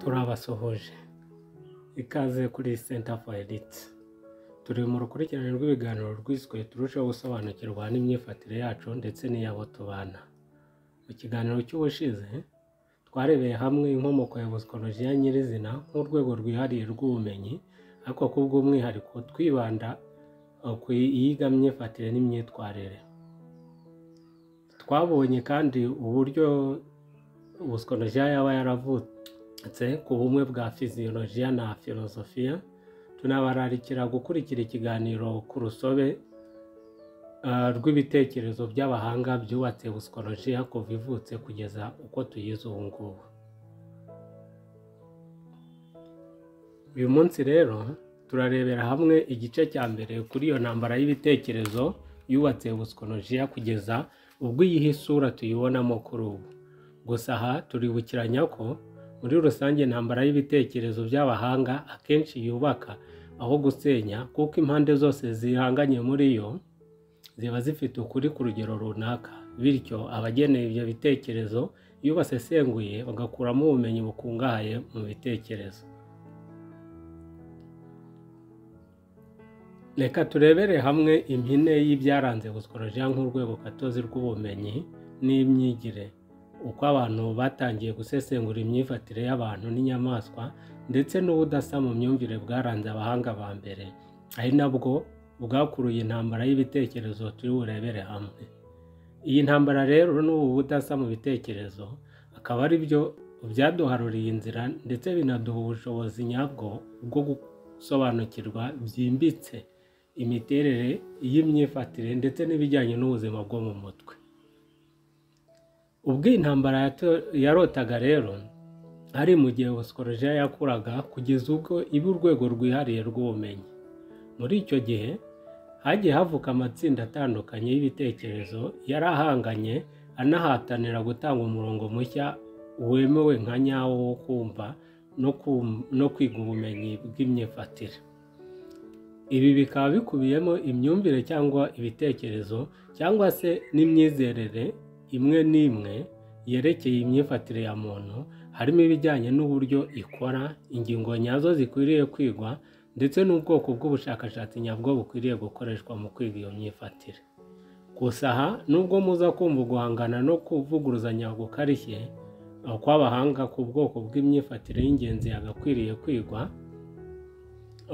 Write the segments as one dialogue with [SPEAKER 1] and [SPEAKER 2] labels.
[SPEAKER 1] turabasuhuje ikaze kuri Center for Elite turi mu rukurikirane rw'ibiganiro rwiswe turusheho gusobanukirwa n'imyifatire yacu ndetse n'iy'abo tubana mu kiganiro cy'ubushize twarebeye hamwe inkomoko ya busikolojiya nyirizina nk'urwego rwihariye rw'ubumenyi ariko kubw'umwihariko twibanda uh, ku iyiga myifatire n'imyitwarire twabonye kandi uburyo ubusikolojiya yaba yaravutse ku bumwe bwa fiziyolojiya na filozofiya tunabararikira gukurikira ikiganiro ku rusobe uh, rw'ibitekerezo by'abahanga byubatse busikolojiya kuva ivutse kugeza uko tuyize ubu ngubu uyu munsi rero turarebera hamwe igice cya mbere kuri iyo ntambara y'ibitekerezo yubatse busikolojiya kugeza ubwo iyihe isura tuyibonamo kuri ubu gusa aha turibukiranya ko muri rusange intambara y'ibitekerezo by'abahanga akenshi yubaka aho gusenya kuko impande zose zihanganye muri yo ziba zifite ukuri ku rugero runaka bityo abageneye ibyo bitekerezo iyo basesenguye bagakuramo ubumenyi bukungahaye mu bitekerezo reka turebere hamwe impine y'ibyaranze busikolojiya nk'urwego gatozi rw'ubumenyi n'imyigire uko abantu batangiye gusesengura imyifatire y'abantu n'inyamaswa ndetse n'ubudasa mu myumvire bwaranze abahanga ba mbere ari nabwo bwakuruye intambara y'ibitekerezo turi burebere hamwe iyi ntambara rero n'ubu budasa mu bitekerezo akaba ari byo byaduharuriye inzira ndetse binaduha ubushobozi nyabwo bwo gusobanukirwa byimbitse imiterere y'imyifatire ndetse n'ibijyanye n'ubuzima bwo mu mutwe ubwo iyi ntambara yarotaga rero ari mu gihe busikolojiya yakuraga kugeza ubwo iba urwego rwihariye rw'ubumenyi muri icyo gihe hagiye havuka amatsinda atandukanye y'ibitekerezo yari ahanganye anahatanira gutanga umurongo mushya wemewe nka nyawo wo kumva no kwiga ubumenyi bw'imyifatire ibi bikaba bikubiyemo imyumvire cyangwa ibitekerezo cyangwa se n'imyizerere imwe n'imwe yerekeye imyifatire ya muntu harimo ibijyanye n'uburyo ikora ingingo nyazo zikwiriye kwigwa ndetse n'ubwoko bw'ubushakashatsi nyabwo bukwiriye gukoreshwa mu kwiga iyo myifatire gusa aha nubwo muza kumva guhangana no kuvuguruzanya gukarishye kw'abahanga ku bwoko bw'imyifatire y'ingenzi yagakwiriye kwigwa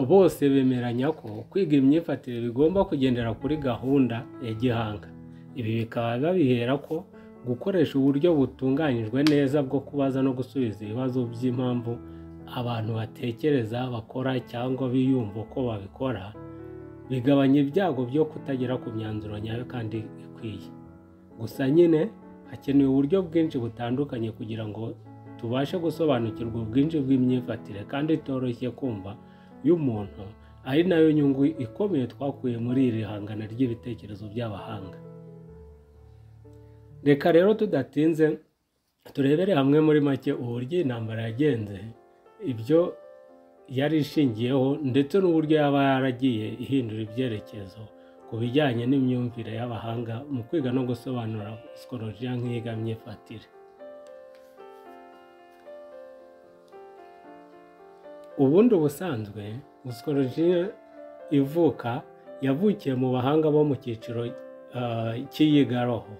[SPEAKER 1] bose bemeranya ko kwiga imyifatire bigomba kugendera kuri gahunda ya gihanga ibi bikaba babihera ko gukoresha uburyo butunganyijwe neza bwo kubaza no gusubiza ibibazo by'impamvu abantu batekereza bakora cyangwa biyumva uko babikora bigabanya ibyago byo kutagera ku myanzuro nyayo kandi ikwiye gusa nyine hakenewe uburyo bwinshi butandukanye kugira ngo tubashe gusobanukirwa ubwinshi bw'imyifatire kandi itoroshye kumva y'umuntu ari nayo nyungu ikomeye twakuye muri iri hangana ry'ibitekerezo by'abahanga reka rero tudatinze turebere hamwe muri make uburyo intambara yagenze ibyo yari ishingiyeho ndetse n'uburyo yaba yaragiye ihindura ibyerekezo ku bijyanye n'imyumvire y'abahanga mu kwiga no gusobanura sikorojiya nk'iyiga myifatire ubundi ubusanzwe sikorojiya ivuka yavukiye mu bahanga bo mu cyiciro cy'iyigaroho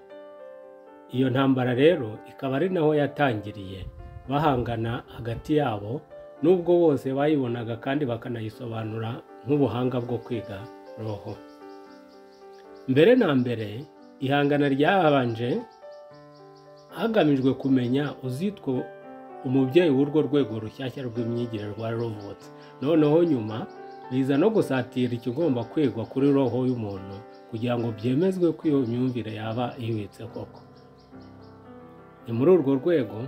[SPEAKER 1] iyo ntambara rero ikaba ari naho yatangiriye bahangana hagati yabo nubwo bose bayibonaga kandi bakanayisobanura nk'ubuhanga bwo kwiga roho mbere na mbere ihangana ryabanje hagamijwe kumenya uzitwa umubyeyi w'urwo rwego rushyashya rw'imyigire rwari ruvutse noneho nyuma biza no gusatira ikigomba kwigwa kuri roho y'umuntu kugira ngo byemezwe ko iyo myumvire yaba ihwitse koko ni muri urwo rwego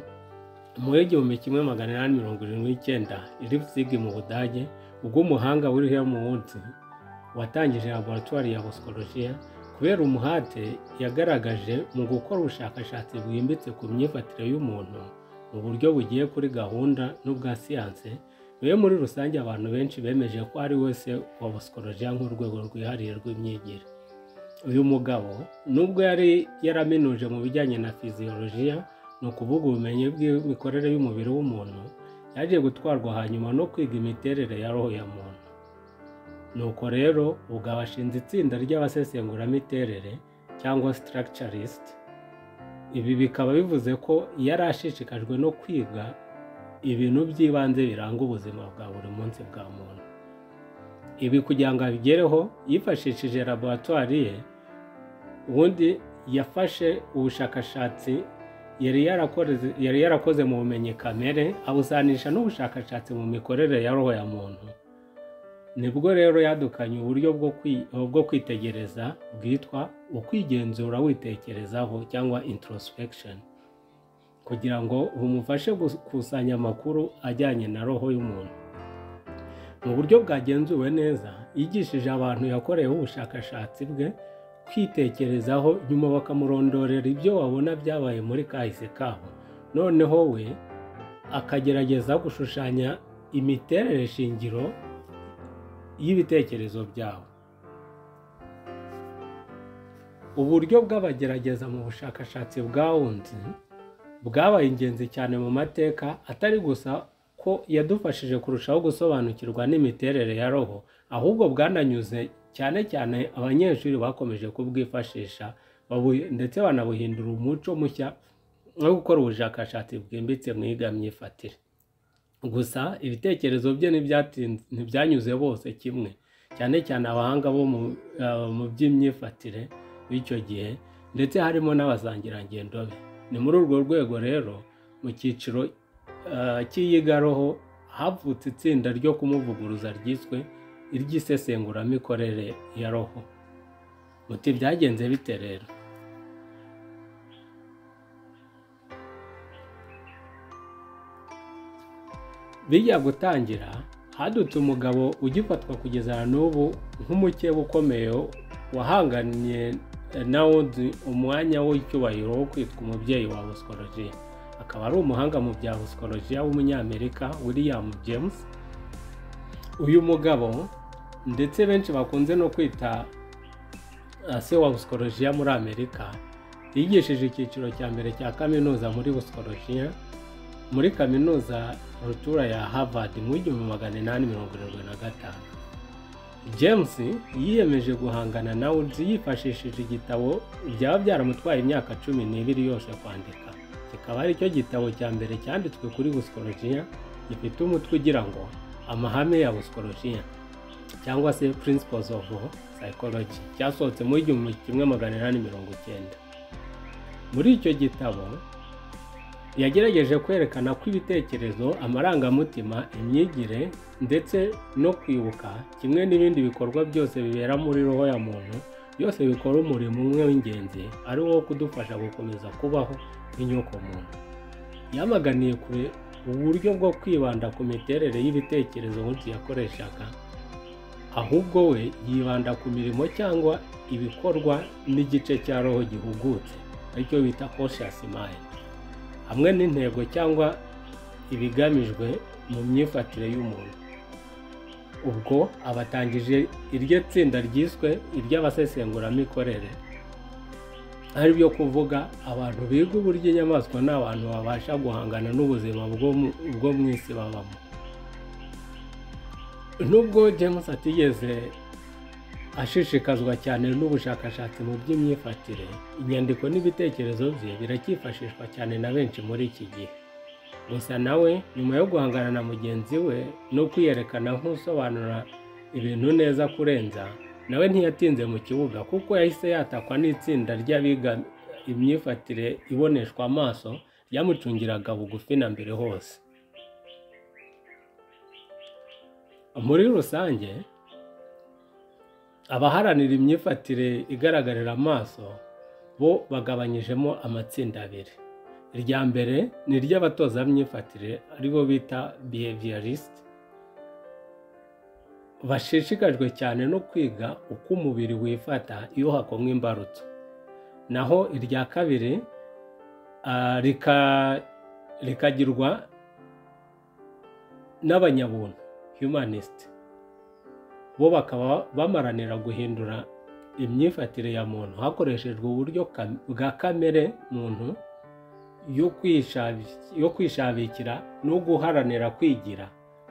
[SPEAKER 1] muri igihumbi kimwe magana inani mirongo irindwi n'icyenda iripsigi mu budage ubwo umuhanga mu munsi watangije laboratwari ya busikolojiya kubera umuhate yagaragaje mu gukora ubushakashatsi bwimbitse ku myifatire y'umuntu mu buryo bugiye kuri gahunda n'ubwa siyanse niwe muri rusange abantu benshi bemeje ko ari wese wa busikolojiya nk'urwego rwihariye rw'imyigire uyu mugabo nubwo yari yaraminuje mu bijyanye na fiziyolojiya ni ukuvuga ubumenyi bw'imikorere y'umubiri w'umuntu yaje gutwarwa hanyuma no kwiga imiterere ya roho ya muntu nuko rero ubwo abashinze itsinda ry'abasesenguramitere cyangwa structurist ibi bikaba bivuze ko yari ashishikajwe no kwiga ibintu by'ibanze biranga ubuzima bwa buri munsi bwa muntu ibi kugira ngo abigereho yifashishije laboratwari ye ubundi yafashe ubushakashatsi yari yarakoze yari yarakoze mu bumenyi kamere abusanisha n'ubushakashatsi mu mikorere ya roho ya muntu nibwo rero yadukanye uburyo bwo kwitegereza bwitwa ukwigenzura witekerezaho cyangwa introspection kugira ngo bumufashe gukusanya amakuru ajyanye na roho y'umuntu mu buryo bwagenzuwe neza yigishije abantu yakoreyeho ubushakashatsi bwe kwitekerezaho nyuma bakamurondorera ibyo wabona byabaye muri kahise kabo noneho we akagerageza gushushanya imiterere shingiro y'ibitekerezo byabo uburyo bw'abagerageza mu bushakashatsi bwa wundi bwabaye ingenzi cyane mu mateka atari gusa ko yadufashije kurushaho gusobanukirwa n'imiterere ya roho ahubwo bwananyuze cyane cyane abanyeshuri bakomeje kubwifashisha ndetse banabuhindura umuco mushya wo gukora ubushakashatsi bwimbitse mu myifatire gusa ibitekerezo bye ntibyanyuze bose kimwe cyane cyane abahanga bo mu by'imyifatire b'icyo gihe ndetse harimo n'abasangirangendo be ni muri urwo rwego rero mu cyiciro cy'iyigaroho havutse itsinda ryo kumuvuguruza ryiswe iry'isesenguramikorere ya roho muti byagenze bite rero bijya gutangira hadutse umugabo ugifatwa kugeza n'ubu nk'umukeba ukomeye wahanganye nawundi umwanya w'icyubahiro wo kwitwa umubyeyi wa busikolojiya akaba ari umuhanga mu bya busikolojiya w'umunyamerika william james uyu mugabo ndetse benshi bakunze no kwita se wa busikolojiya muri amerika yigishije icyiciro cya mbere cya kaminuza muri busikolojiya muri kaminuza rutura ya harvard mu igihumbi magana inani mirongo irindwi na gatanu james yiyemeje guhangana na woods yifashishije igitabo byaba byaramutwaye imyaka cumi n'ibiri yose kwandika kikaba ari cyo gitabo cya mbere cyanditswe kuri busikolojiya gifite umutwe ugira ngo amahame ya busikolojiya cyangwa se principles of psychology cyasohotse mu igihumbi kimwe magana inani mirongo icyenda muri icyo gitabo yagerageje kwerekana ko ibitekerezo amarangamutima imyigire ndetse no kwibuka kimwe n'ibindi bikorwa byose bibera muri roho ya muntu byose bikora umurimo umwe w'ingenzi ari wo kudufasha gukomeza kubaho nk'inyoko muntu yamaganiye kure uburyo bwo kwibanda ku miterere y'ibitekerezo nk'utu yakoreshaga ahubwo we yibanda ku mirimo cyangwa ibikorwa n'igice cya roho gihugutse aricyo bita conscious mind hamwe n'intego cyangwa ibigamijwe mu myifatire y'umuntu ubwo abatangije iryo tsinda ryiswe iry'abasesenguramikorere ari byo kuvuga abantu biga uburyo inyamaswa ni abantu babasha guhangana n'ubuzima bwo mu isi babamo nubwo james atigeze ashishikazwa cyane n'ubushakashatsi mu by'imyifatire inyandiko n'ibitekerezo bye biracyifashishwa cyane na benshi muri iki gihe gusa nawe nyuma yo guhangana na mugenzi we no kwiyerekana nk'usobanura ibintu neza kurenza nawe ntiyatinze mu kibuga kuko yahise yatakwa n'itsinda ry'abiga imyifatire iboneshwa amaso ryamucungiraga bugufi na mbere hose muri rusange abaharanira imyifatire igaragarira amaso bo bagabanyijemo amatsinda abiri irya mbere ni iry'abatoza myifatire aribo bita behaviorist bashishikajwe cyane no kwiga uko umubiri wifata iyo hakomwe imbarutso naho irya kabiri rikagirwa n'abanyabuntu humanist bo bakaba bamaranira guhindura imyifatire ya muntu hakoreshejwe uburyo bwa kamere muntu yo kwishabi- yo kwishabikira no guharanira kwigira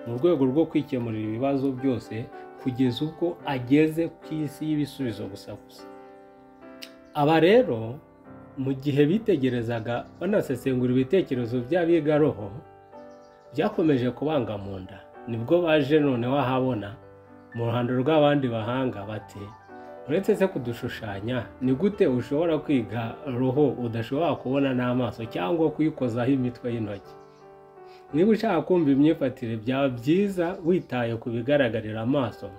[SPEAKER 1] mu rwego rwo kwikemurira ibibazo byose kugeza ubwo ageze ku isi y'ibisubizo gusa gusa aba rero mu gihe bitegerezaga banasesengura ibitekerezo by'abigaroho byakomeje kubanga mu nda nibwo baje noneho ahabona mu ruhando rw'abandi bahanga bati uretse se kudushushanya ni gute ushobora kwiga roho udashobora kubona n'amaso cyangwa kuyikozaho imitwe y'intoki niba ushaka kumva imyifatire byaba byiza witaye ku bigaragarira amaso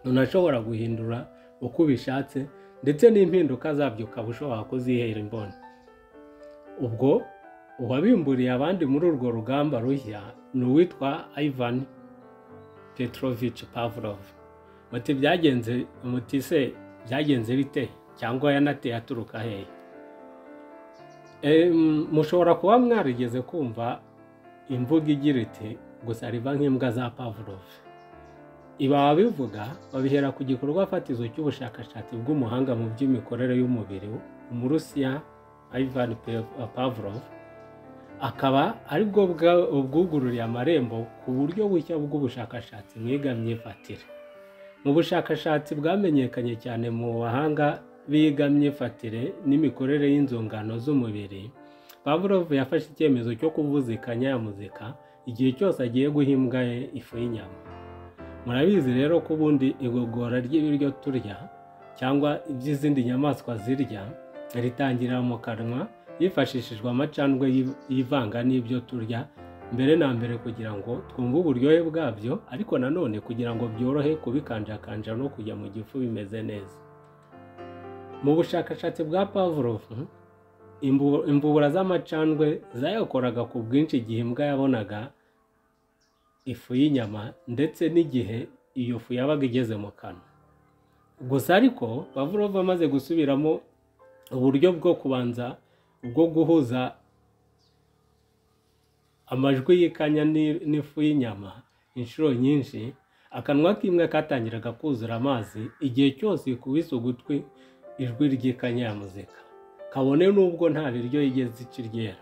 [SPEAKER 1] unashobora guhindura uko ubishatse ndetse n'impinduka zabyo ukaba ushobora kuzihera imboni ubwo uwabimburiye abandi muri urwo rugamba rushya ni uwitwa ivan petrovich pavlov muti byagenze muti se byagenze bite cyangwa yanateye aturuka hehe Em, mushobora kuba mwarigeze kumva imvugo igira iti gusa riba nk'imbwa za pavlov ibi ababivuga babihera ku gikorwa fatizo cy'ubushakashatsi bw'umuhanga mu by'imikorere y'umubiri umurusiya ivan Pe- pavlov akaba aribwo bwa- bwugururiye amarembo ku buryo bushya bw'ubushakashatsi mwiga myifatire mu bushakashatsi bwamenyekanye cyane mu bahanga biga myifatire n'imikorere y'inzungano z'umubiri Pavlov yafashe icyemezo cyo kuvuzikanya ya muzika igihe cyose agiye guha imbwa ye ifu y'inyama murabizi rero ko ubundi igogora ry'ibiryo turya cyangwa iby'izindi nyamaswa zirya ritangira mu kanwa hifashishijwe amacandwe y'i- y'ivanga n'ibyo turya mbere na mbere kugira ngo twumve uburyohe bwabyo ariko nanone kugira ngo byorohe kubikanjakanja no kujya mu gifu bimeze neza mu bushakashatsi bwa Pavlov imbu- imbubura z'amacandwe zayakoraga ku bwinshi igihe imbwa yabonaga ifu y'inyama ndetse n'igihe iyo fu yabaga igeze mu kanwa gusa ariko Pavlov amaze gusubiramo uburyo bwo kubanza bwo guhuza amajwi y'ikanya ni- n'ifu y'inyama inshuro nyinshi akanwa k'imwe katangiraga kuzura amazi igihe cyose ikubise ugutwi ijwi ry'ikanya ya muzika kabone n'ubwo nta biryo yigeze ikiryera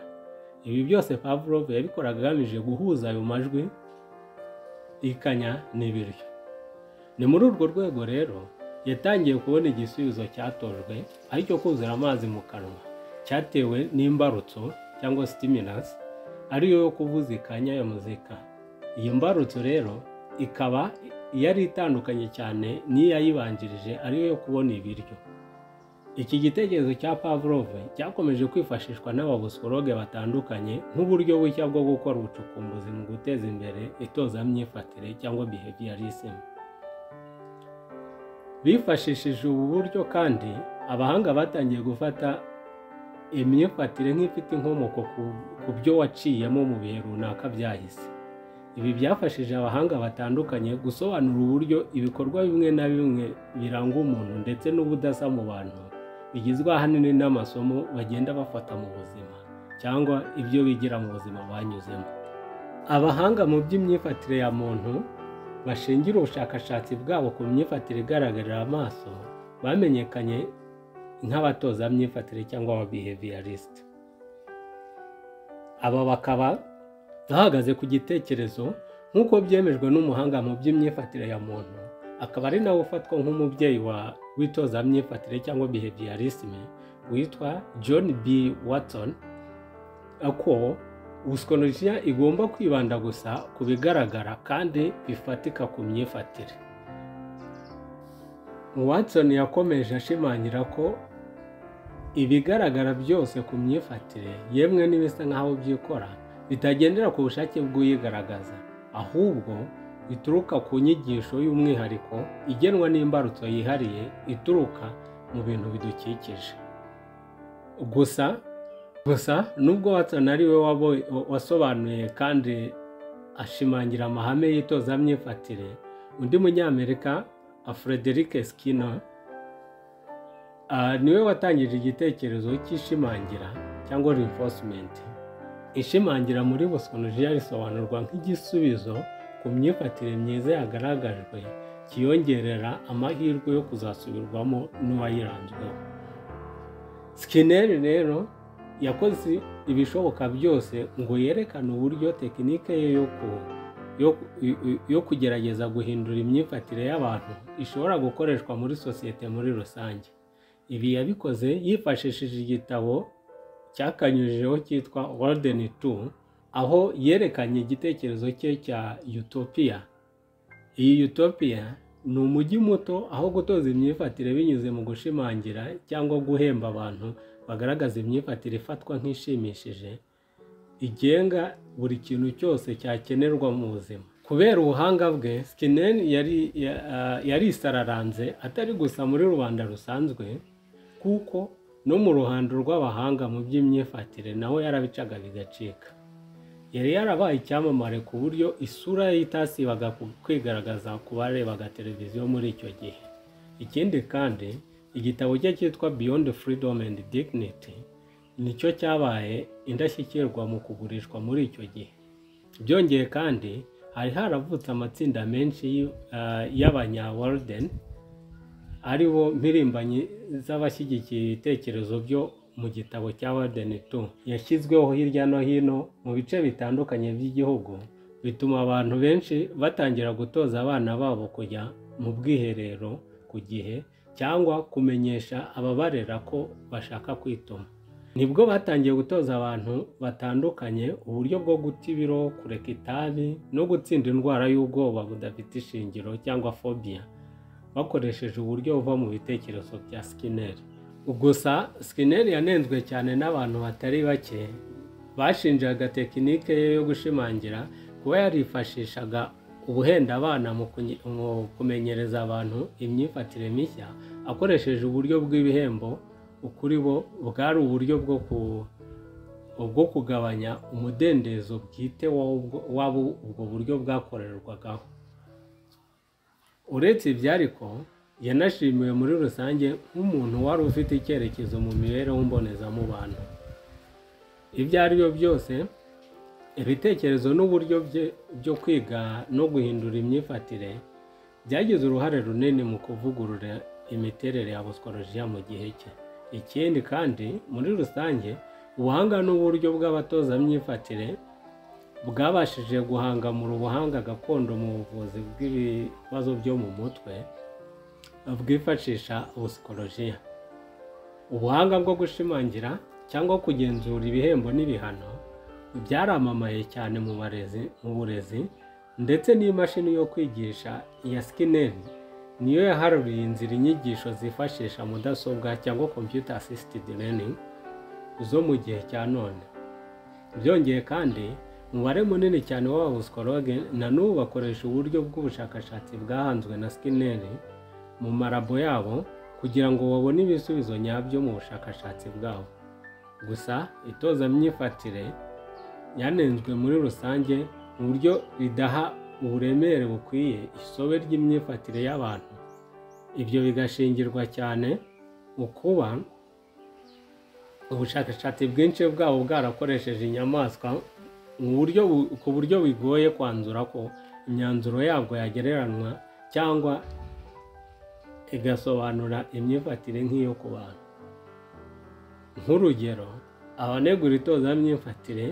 [SPEAKER 1] ibi byose Pavlov yabikoraga agamije guhuza ayo majwi y'ikanya n'ibiryo ni muri urwo rwego rero yatangiye kubona igisubizo cyatojwe aricyo kuzura amazi mu kanwa cyatewe n'imbarutso cyangwa stimulus ariyo yo kuvuza ikanya ya muzika iyi mbarutso rero ikaba yari itandukanye cyane n'iyayibanjirije ariyo yo kubona ibiryo iki gitekerezo cya Pavlov cyakomeje kwifashishwa n'ababusologe batandukanye nk'uburyo bushya bwo gukora ubucukumbuzi mu guteza imbere itozamyifatire cyangwa behaviorism bifashishije ubu buryo kandi abahanga batangiye gufata imyifatire nk'ifite inkomoko ku- ku byo waciyemo mu bihe runaka byahise ibi byafashije abahanga batandukanye gusobanura uburyo ibikorwa bimwe na bimwe biranga umuntu ndetse n'ubudasa mu bantu bigizwe ahanini n'amasomo bagenda bafata mu buzima cyangwa ibyo bigira mu buzima banyuzemo abahanga mu by'imyifatire ya muntu bashingira ubushakashatsi bwabo ku myifatire igaragarira amaso bamenyekanye nk'abatoza myifatire cyangwa aba behaviorist aba bakaba bahagaze ku gitekerezo nk'uko byemejwe n'umuhanga mu by'imyifatire ya muntu akaba ari nawe ufatwa nk'umubyeyi wa witoza myifatire cyangwa behaviorism witwa John B Watson ako usikolojiya igomba kwibanda gusa ku bigaragara kandi bifatika ku myifatire Watson yakomeje ashimangira ko ibigaragara byose ku myifatire yemwe n'ibisa nk'aho byikora bitagendera ku bushake bw'uyigaragaza ahubwo bituruka ku nyigisho y'umwihariko igenwa n'imbarutso yihariye ituruka mu bintu bidukikije gusa gusa nubwo Watson ari we wabo- wasobanuye kandi ashimangira amahame y'itozamyifatire undi munyamerika Frederick Skinner ah, niwe watangije igitekerezo cy'ishimangira cyangwa reinforcement ishimangira muri busonolojiya risobanurwa nk'igisubizo ku myifatire myiza yagaragajwe kiyongerera amahirwe yo kuzasubirwamo n'uwayiranzweho Skinner rero yakoze ibishoboka byose ngo yerekane uburyo tekinike ye yo ku- yo- yo kugerageza guhindura imyifatire y'abantu ishobora gukoreshwa muri sosiyete muri rusange ibi yabikoze yifashishije igitabo cyakanyujijeho cyitwa Golden Two aho yerekanye igitekerezo cye cya Utopia iyi Utopia ni umujyi muto aho gutoza imyifatire binyuze mu gushimangira cyangwa guhemba abantu bagaragaza imyifatire ifatwa nk'ishimishije igenga buri kintu cyose cyakenerwa mu buzima kubera ubuhanga bwe Skinner yari ya- ah, yarisararanze atari gusa muri rubanda rusanzwe kuko no mu ruhando rw'abahanga mu by'imyifatire nawe yarabicaga bigacika yari yarabaye icyamamare ku buryo isura ye itasibaga ku- kwigaragaza ku barebaga televiziyo muri icyo gihe ikindi kandi igitabo cye cyitwa beyond freedom and dignity nicyo cyabaye indashyikirwa mu kugurishwa muri icyo gihe byongeye kandi hari haravutse amatsinda menshi y'u- ah, y'abanya warden ari bo mpirimbanyi z'abashyigikiye ibitekerezo byo mu gitabo cya Warden 2 yashyizweho hirya no hino mu bice bitandukanye by'igihugu bituma abantu benshi batangira gutoza abana babo kujya mu bwiherero ku gihe cyangwa kumenyesha ababarera ko bashaka kwituma nibwo batangiye gutoza abantu batandukanye uburyo bwo guta ibiro kureka itabi no gutsinda indwara y'ubwoba budafite ishingiro cyangwa fobia bakoresheje uburyo buva mu bitekerezo bya Skinner. Gusa Skinner yanenzwe cyane n'abantu batari bake bashinjaga tekinike ye yo gushimangira kuba yarifashishaga ubuhenda abana mu kunye- mu kumenyereza abantu imyifatire mishya akoresheje uburyo bw'ibihembo kuri bo bwari uburyo bwo ku bwo kugabanya umudendezo bwite w'ubwo- w'abo ubwo buryo bwakorerwagaho uretse ibyo ariko yanashimiwe muri rusange nk'umuntu wari ufite icyerekezo mu mibereho mbonezamubano ibyo ari byo byose ibitekerezo n'uburyo bye byo kwiga no guhindura imyifatire byagize uruhare runini mu kuvugurura imiterere ya busikolojiya mu gihe cye ikindi kandi muri rusange ubuhanga n'uburyo bw'abatozamyifatire bwabashije guhangamura ubuhanga gakondo mu buvuzi bw'ibibazo byo mu mutwe bwifashisha busikolojiya ubuhanga bwo gushimangira cyangwa kugenzura ibihembo n'ibihano byaramamaye cyane mu barezi mu burezi ndetse n'imashini yo kwigisha ya Skinner niyo yaharuriye inzira inyigisho zifashisha mudasobwa cyangwa computer assisted learning zo mu gihe cya none byongeye kandi umubare munini cyane w'ababusikologe na n'ubu bakoresha uburyo bw'ubushakashatsi bwahanzwe na Skinner mu marabo yabo kugira ngo babone ibisubizo nyabyo mu bushakashatsi bwabo gusa itoza myifatire yanenzwe muri rusange mu buryo ridaha uburemere bukwiye isobe ry'imyifatire y'abantu ibyo bigashingirwa cyane mu kuba ubushakashatsi bwinshi bwabo bwarakoresheje inyamaswa mu buryo bu- ku buryo bigoye kwanzura ko imyanzuro yabwo yagereranywa cyangwa igasobanura imyifatire nk'iyo ku bantu nk'urugero abanegura itozamyifatire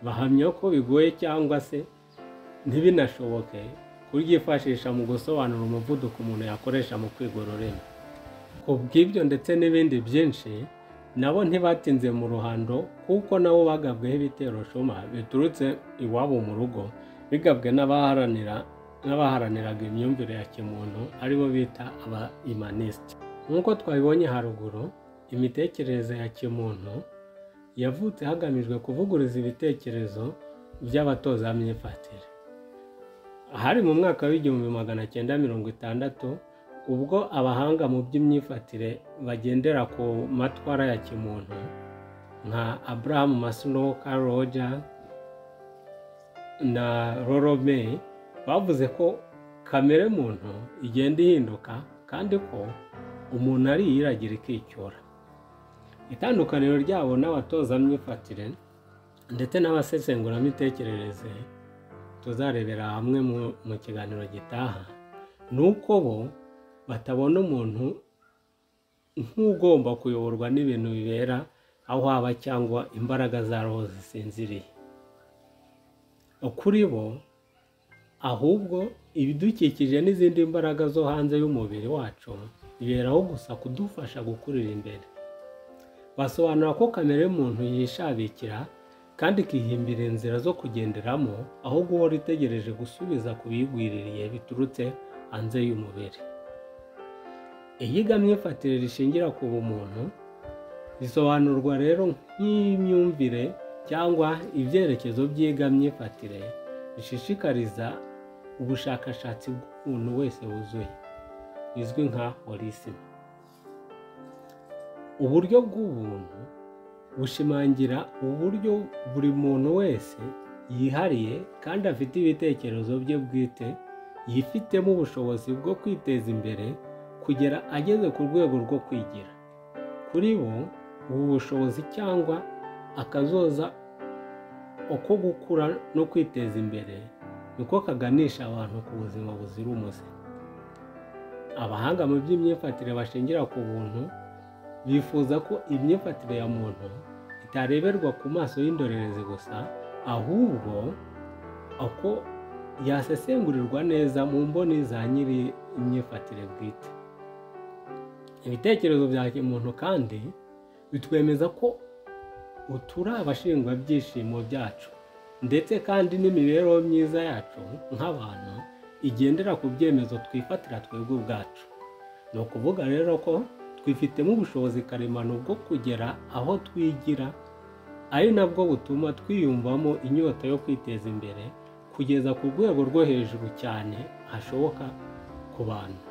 [SPEAKER 1] bahamya ko bigoye cyangwa se ntibinashoboke kuryifashisha mu gusobanura umuvuduko umuntu yakoresha mu kwigororera ku bw'ibyo ndetse n'ibindi byinshi nabo ntibatinze mu ruhando kuko nabo bagabweho ibitero shoma biturutse iwabo mu rugo bigabwe n'abaharanira n'abaharaniraga imyumvire ya kimuntu aribo bita aba imanisite nk'uko twabibonye haruguru imitekerereze ya kimuntu yavutse hagamijwe kuvuguruza ibitekerezo by'abatozamyifatire hari mu mwaka w'igihumbi magana cyenda mirongo itandatu ubwo abahanga mu by'imyifatire bagendera ku matwara ya kimuntu nka Abraham Maslow, Carl Rogers na Rollo May bavuze ko kamere muntu igenda ihinduka kandi ko umuntu ari iyiragira ikicyura itandukaniro ryabo n'abatozamyifatire ndetse n'abasesenguramitekerereze tuzarebera hamwe mu- mu kiganiro gitaha ni uko bo batabona umuntu nk'ugomba kuyoborwa n'ibintu bibera aho haba cyangwa imbaraga za roho zisinziriye kuri bo ahubwo ibidukikije n'izindi mbaraga zo hanze y'umubiri wacu biberaho gusa kudufasha gukurira imbere basobanura ko kamere y'umuntu yishabikira kandi ikihimbira inzira zo kugenderamo aho guhora itegereje gusubiza ku biyigwiririye biturutse hanze y'umubiri iyiga myifatire rishingira ku bumuntu risobanurwa rero nk'imyumvire cyangwa ibyerekezo byiga myifatire bishishikariza ubushakashatsi bw'umuntu wese wuzuye bizwi nka holisima uburyo bw'ubuntu bushimangira uburyo buri muntu wese yihariye kandi afite ibitekerezo bye bwite yifitemo ubushobozi bwo kwiteza imbere kugera ageze ku rwego rwo kwigira kuri bo ubu bushobozi cyangwa akazoza uko gukura no kwiteza imbere niko kaganisha abantu ku buzima buzira umuze abahanga mu by'imyifatire bashingira ku buntu bifuza ko imyifatire ya muntu itareberwa ku maso y'indorerezi gusa ahubwo uko yasesengurirwa neza mu mboni za nyiri imyifatire bwite ibitekerezo bya muntu kandi bitwemeza ko uturi abashingwabyishimo byacu ndetse kandi n'imibereho myiza yacu nk'abantu igendera ku byemezo twifatira twebwe ubwacu ni ukuvuga rero ko twifitemo ubushobozi karemano bwo kugera aho twigira ari nabwo butuma twiyumvamo inyota yo kwiteza imbere kugeza ku rwego rwo hejuru cyane hashoboka ku bantu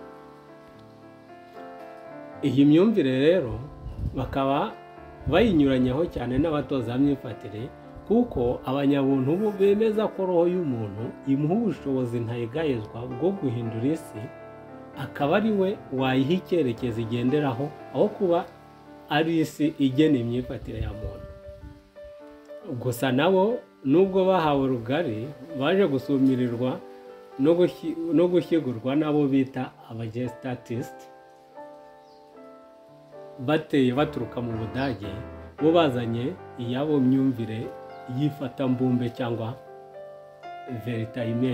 [SPEAKER 1] iyi myumvire rero bakaba bayinyuranyaho cyane n'abatoza myifatire kuko abanyabuntu bo bemeza ko roho y'umuntu imuha ubushobozi ntayigayezwa bwo guhindura isi akaba ari we wayiha icyerekezo igenderaho aho kuba ari isi igena imyifatire ya muntu gusa nabo nubwo bahawe rugari baje gusumirirwa no gushyigurwa n'abo bita abagestatisite bateye baturuka mu budage bo bazanye iyabo myumvire y'ifatambumbe cyangwa veritayime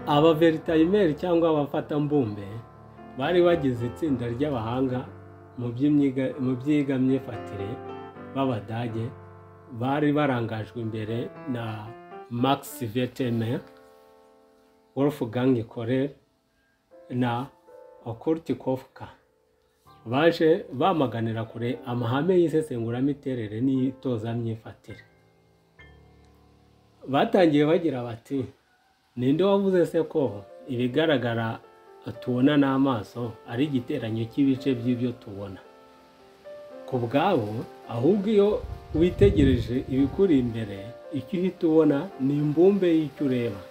[SPEAKER 1] aba veritayimeri cyangwa abafatambumbe bari bagize itsinda ry'abahanga mu byiga myifatire b'abadage bari barangajwe imbere na max veteme wolfgang korer na okurtikofka baje bamaganira kure amahame y'isesenguramitere n'itozamyifatire batangiye bagira bati ninde wavuze se ko ibigaragara tubona n'amaso ari igiteranyo cy'ibice by'ibyo tubona ku bwabo ahubwo iyo witegereje ibikuri imbere icyo uhita ubona ni imbumbe y'icyo ureba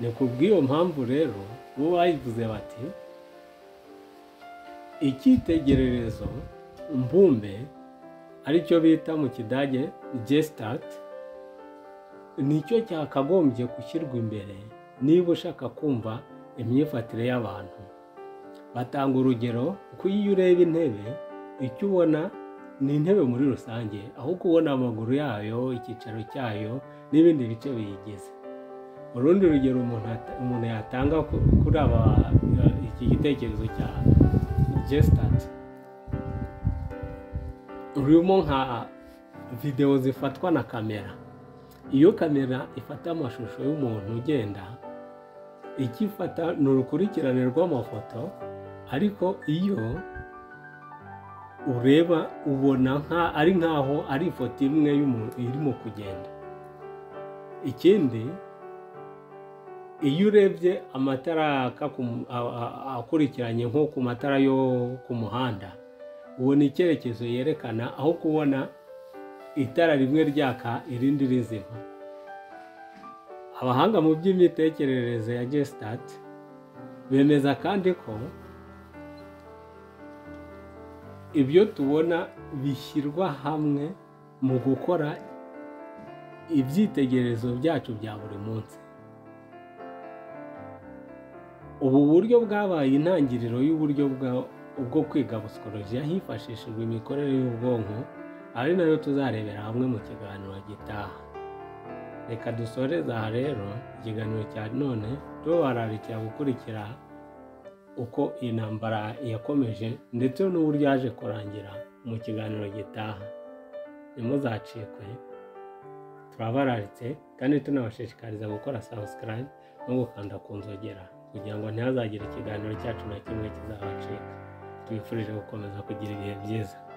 [SPEAKER 1] ni ku bw'iyo mpamvu rero bo bayivuze bati icyitegererezo mbumbe aricyo bita mu kidage gestat nicyo cyakagombye gushyirwa imbere niba ushaka kumva imyifatire y'abantu batanga urugero ko iyo ureba intebe icyo ubona ni intebe muri rusange ahubwo ubona amaguru yayo icyicaro cyayo n'ibindi bice biyigize urundi rugero umuntu yatanga kuri aba iki gitekerezo cya gesitati rurimo nka videwo zifatwa na kamera iyo kamera ifata amashusho y'umuntu ugenda icyo ifata ni urukurikirane rw'amafoto ariko iyo ureba ubona ari nkaho ari ifoto imwe irimo kugenda ikindi iyo urebye amatara akurikiranye nko ku matara yo ku muhanda ubona icyerekezo yerekana aho kubona itara rimwe ryaka irindi rizima abahanga mu by'imitekerereze ya gesitati bemeza kandi ko ibyo tubona bishyirwa hamwe mu gukora ibyitegererezo byacu bya buri munsi ubu buryo bwabaye intangiriro y'uburyo bwa- bwo kwiga psychology hifashishijwe imikorere y'ubwonko ari nayo tuzarebera hamwe mu kiganiro gitaha reka dusoreze aha rero ikiganiro cya none tubararikira gukurikira uko iyi ntambara yakomeje ndetse n'uburyo yaje kurangira mu kiganiro gitaha ntimuzacikwe turabararitse kandi tunabashishikariza gukora subscribe no gukanda ku nzogera kugira ngo ntihazagire ikiganiro cyacu na kimwe kizabacika twifurije gukomeza kugira ibihe byiza